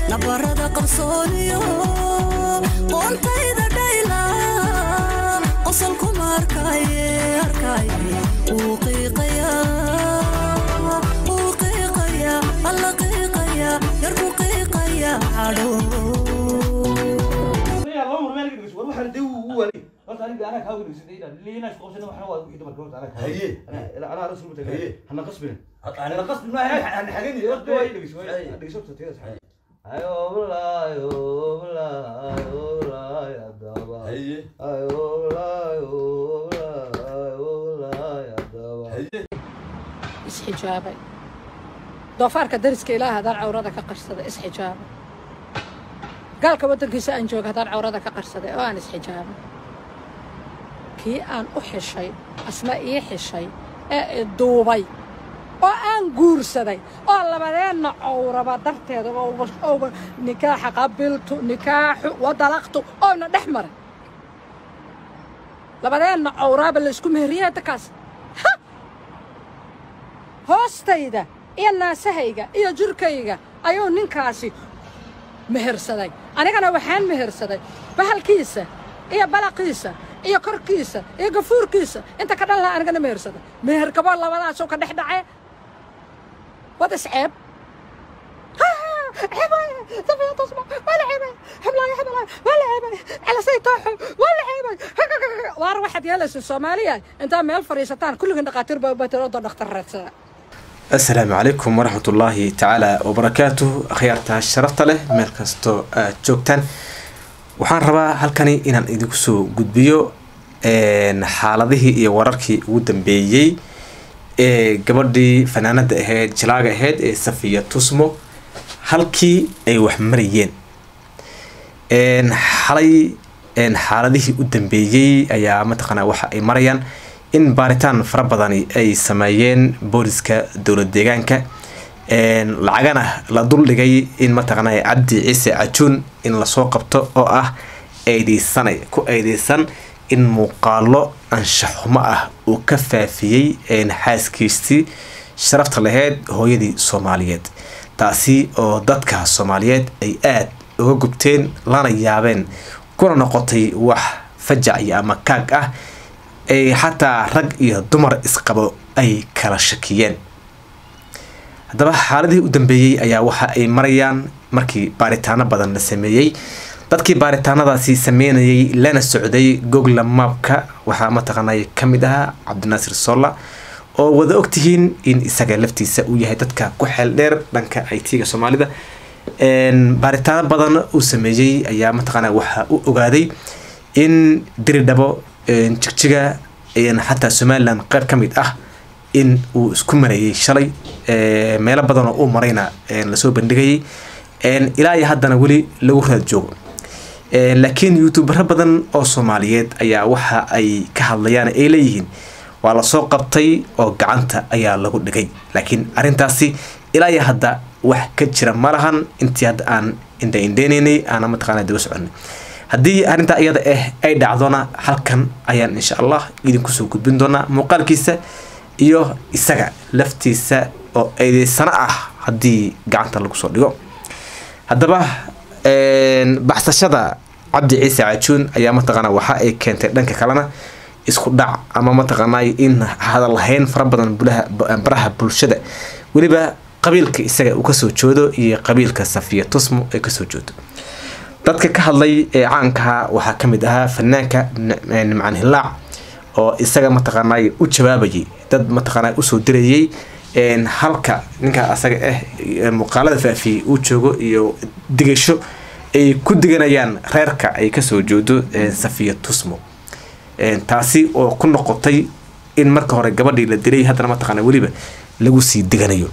nabarada qarsooniyo qoontayda dhayla qosolkuma arkaaye arkaaye wuu qiiqaya wuu qiiqaya alla qiiqaya yarku qiiqaya cadho isxijaabay doofaarka dariska ilaah haddaan cawrada ka qarsaday isxijaabay gaalka waddankiisa aan jooga haddaan cawrada ka qarsaday oo aan isxijaabay kii aan u xishay asna ii xishay ee iduubay oo aan guursaday oo labadeenna cawraba darteeda ouba nikaaxa qabiltu nikaaxu wadalaqtu oona dhex maray labadeenna cawraaba laysku meheriyey dadkaas hoostayda iyo naasahayga iyo jirkayga ayuu ninkaasi mehersaday anigana waxaan mehersaday bahalkiisa iyo balaqiisa iyo korkiisa iyo gafuurkiisa inta ka dhan laha anigana mehersaday meherkaboo labadaasuu ka dhex dhacee wad isceeb waar waxaad yeelaysa soomaaliya intaa meel fadhiisataan kulligiin dhakhaatiir baa batiroodo dhakhtar raadsada asalaamu calaykum waraxmatullaahi tacaala wabarakaatuh akhyaarta sharafta leh meel kastoo aad joogtaan waxaan rabaa halkani inaan idinku soo gudbiyo xaaladihii iyo wararkii ugu dambeeyey ee gabadhii fanaanada ahayd jalaaga ahayd ee safiya tusmo halkii ay wax marayeen xalay xaaladihii u dambeeyey ayaa mataqaanaa waxa ay marayaan in baaritaan fara badani ay sameeyeen booliska dowlad deegaanka lacagana la duldhigay in mataqaana cabdi ciise cajuun in lasoo qabto oo ah eedeysanay ku eedeysan in muuqaalo anshaxumo ah uu ka faafiyey xaaskiisii sharafta laheyd hooyadii soomaaliyeed taasi oo dadka soomaaliyeed ay aada uga gubteen lana yaabeen kuna noqotay wax fajac iyo ama kaag ah ay xataa rag iyo dumar isqabo ay kala shakiyeen haddaba xaaladihii u dambeeyey ayaa waxa ay marayaan markii baaritaano badan la sameeyey dadkii baaritaanadaasi sameynayay lana socday gogla maabka waxaa mataqaanay ka mid ahaa cabdinaasir solla oo wada ogtihiin in isaga laftiisa uu yahay dadka ku xeel dheer dhanka it-ga soomaalida baaritaano badan uu sameeyey ayaa mataqaana waxaa u ogaaday in diridhabo jigjiga xataa somalilan qeyb ka mid ah in uu isku marayay shalay meelo badanoo uu marayna lasoo bandhigayay ilaa iyo haddana weli lagu raad joogo laakiin youtubero badan oo soomaaliyeed ayaa waxa ay ka hadlayaan ay leeyihiin waa lasoo qabtay oo gacanta ayaa lagu dhigay laakiin arintaasi ilaa iyo hadda wax ka jira malahan intii hadda aan indhaindheynaynay aana mataqaana daba soconay haddii arrintaa iyada ah ay dhacdona halkan ayaan insha allah idinkusoo gudbin doonaa muuqaalkiisa iyo isaga laftiisa oo eedeysano ah haddii gacanta lagu soo dhigo haddaba baxsashada cabdi ciise cajuun ayaa mataqaana waxa ay keentay dhanka kalena isku dhac ama mataqaanay in hadalhayn fara badan baraha bulshada weliba qabiilka isaga uu kasoo joodo iyo qabiilka safiya tusmo ay kasoo joodo dadka ka hadlay ee caankaha waxaa kamid ahaa fanaanka nimcaan hilaac oo isaga mataqaanay u jawaabayay dad mataqaana usoo dirayay halka ninka asaga ah muuqaalada faafiyey uu joogo iyo digasho ay ku diganayaan reerka ay kasoo joodo safiya tusmo taasi oo ku noqotay in marka hore gabadhii la dilay haddana mataqaana weliba lagu sii diganayo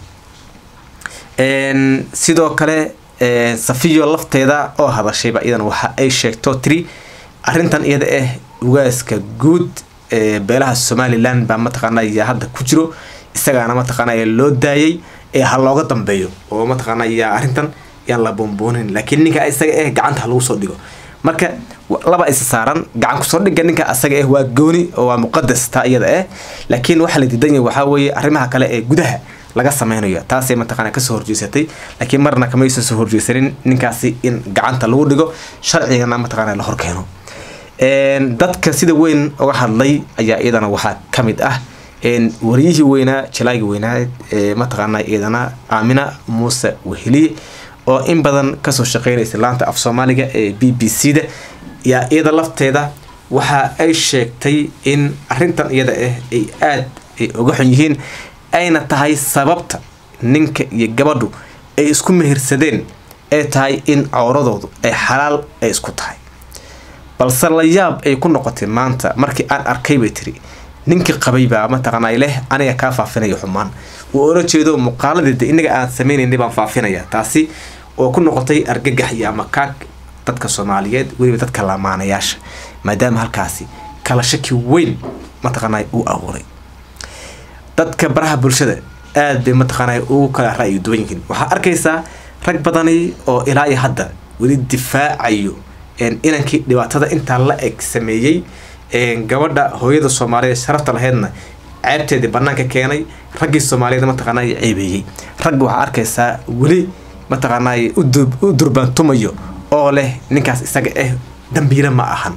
sidoo kale safiyo lafteeda oo hadashayba iyadan waxa ay sheegto tiri arintan iyada ah ugaaska guud beelaha somalilan baa mataqaana yaa hadda ku jiro isagaana mataqaana loo daayay ee ha looga dambeeyo oo mataqaana yaa arrintan yaan la boonboonin laakiin ninka isaga ah gacanta ha lagu soo dhigo marka laba isa saaran gacan kusoo dhiga ninka asaga ah waa gooni oo waa muqadas taa iyada ah laakiin waxaa la diidan yahay waxaa weeye arrimaha kale ee gudaha laga sameynayo taasay mataqaana kasoo horjeesatay laakiin marna kamaysan soo horjeesanin ninkaasi in gacanta lagu dhigo sharcigana mataqaana la horkeeno dadka sida weyn uga hadlay ayaa iyadana waxaa kamid ah wariyihii weynaa jalaagi weynaa mataqaana iyadana aamina muuse weheliye oo in badan kasoo shaqeynaysa laanta af soomaaliga ee b b c da yaa iyada lafteeda waxa ay sheegtay in arintan iyada ah ay aada ay uga xun yihiin ayna tahay sababta ninka iyo gabadhu ay isku mehirsadeen ee tahay in cawradoodu ay xalaal ay isku tahay balse la yaab ay ku noqotay maanta markii aan arkay bay tiri ninkii qabay baa mataqaanaa leh aniga kaa faafinaya xumaan uu ola jeedo muuqaaladeeda inaga aan sameynaynay baan faafinaya taasi oo ku noqotay argagax iyo ama kaag dadka soomaaliyeed weliba dadka lamaanayaasha maadaama halkaasi kala shaki weyn mataqaanaa uu abuuray dadka baraha bulshada aada bay mataqaanaa ugu kala ra-yu duwan yihiin waxaa arkaysaa rag badani oo ilaa iyo hadda weli difaacayo inankii dhibaatada intaa la eg sameeyey gabadha hooyada soomaaliyeed sharafta laheydna ceebteedii banaanka keenay raggii soomaaliyeed mataqaanaa ceebeeyey ragga waxaa arkaysaa weli mataqaanaa u durbaantumayo oo leh ninkaas isaga ah dambiile ma ahan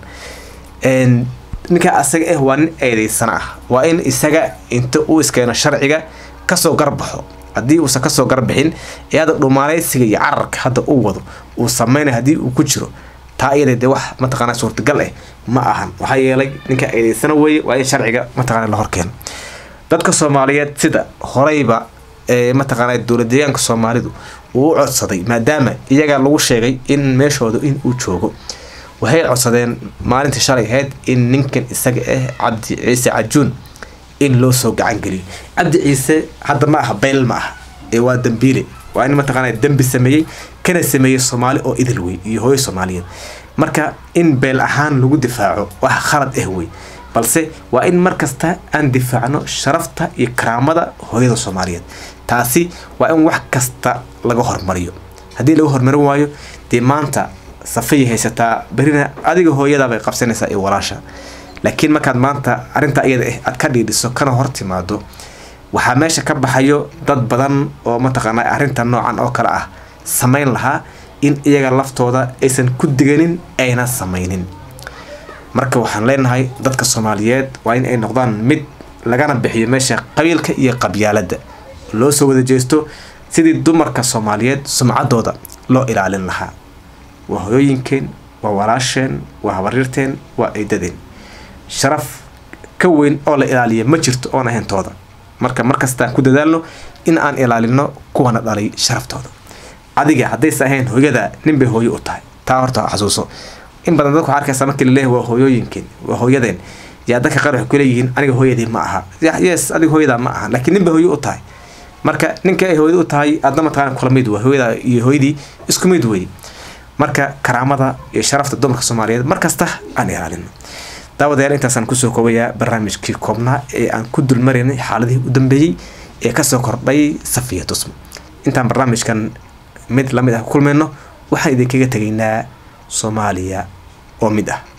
ninkaa isaga ah waa nin eedeysana ah waa in isaga inta uu iskeeno sharciga kasoo garbaxo haddii uusan kasoo garbixin ee hadda dhumaaleysiga iyo cararka hadda uu wado uu sameynay haddii uu ku jiro taa iyada dee wax mataqaana suurtagal ah ma ahan waxaa yeelay ninka eedeysana weeye waa in sharciga mataqana la horkeeno dadka soomaaliyeed sida horeyba ee mataqaana dowlad deegaanka soomaalidu uu u codsaday maadaama iyaga lagu sheegay in meeshooda in uu joogo waxay codsadeen maalintii shalay ahayd in ninkan isaga ah cabdi ciise cajuun in loo soo gacan geliyo cabdi ciise hadda ma aha beyl ma aha ee waa dambiile waa in mataqaana dembi sameeyey kana sameeyey soomaali oo idil wey iyo hooyo soomaaliyeed marka in beel ahaan lagu difaaco wax khalad ah wey balse waa in markasta aan difaacno sharafta iyo karaamada hooyada soomaaliyeed taasi waa in wax kasta laga hormariyo haddii laga hormarin waayo dee maanta safay haysataa berina adiga hooyadaabay qabsanaysaa iyo walaasha laakiin markaad maanta arrintaa iyada ah aad ka dhiidhiso kana hor timaado waxaa meesha ka baxayo dad badan oo mataqaana arrinta noocan oo kale ah samayn lahaa in iyaga laftooda aysan ku diganin ayna samaynin marka waxaan leenahay dadka soomaaliyeed waa in ay noqdaan mid lagana bixiyo meesha qabiilka iyo qabyaaladda loo soo wada jeesto sidii dumarka soomaaliyeed sumcaddooda loo ilaalin lahaa waa hoyooyinkeen waa walaasheen waa habaryarteen waa eedadeen sharaf ka weyn oo la ilaaliya ma jirto oon ahayntooda marka markastaan ku dadaalno in aan ilaalino kuwana dhalay sharaftooda adiga haddaysa ahayn hooyada ninbay hooyo u tahay taa horta xasuuso in badan dadka waxaa arkaysa markii laleeyahay waa hooyooyinkeen waa hooyadeen yaa dadka qaar waxay kuleeyihiin aniga hooyadii ma aha yes adiga hooyadaa ma aha laakiin ninbay hooyo u tahay marka ninka ay hooyada u tahay aadna mataqaana kula mid waa hooyada iyo hooyadii isku mid wey marka karaamada iyo sharafta dumarka soomaaliyeed markasta aan ilaalino daawadayaal intaasaan kusoo koobayaa barnaamijkii koobnaa ee aan ku dulmaraynay xaaladihii u dambeeyey ee kasoo kordhay safiya tusmo intaan barnaamijkan mid lamid ah ku kulmayno waxaan idinkaga tegaynaa soomaaliya oo mid ah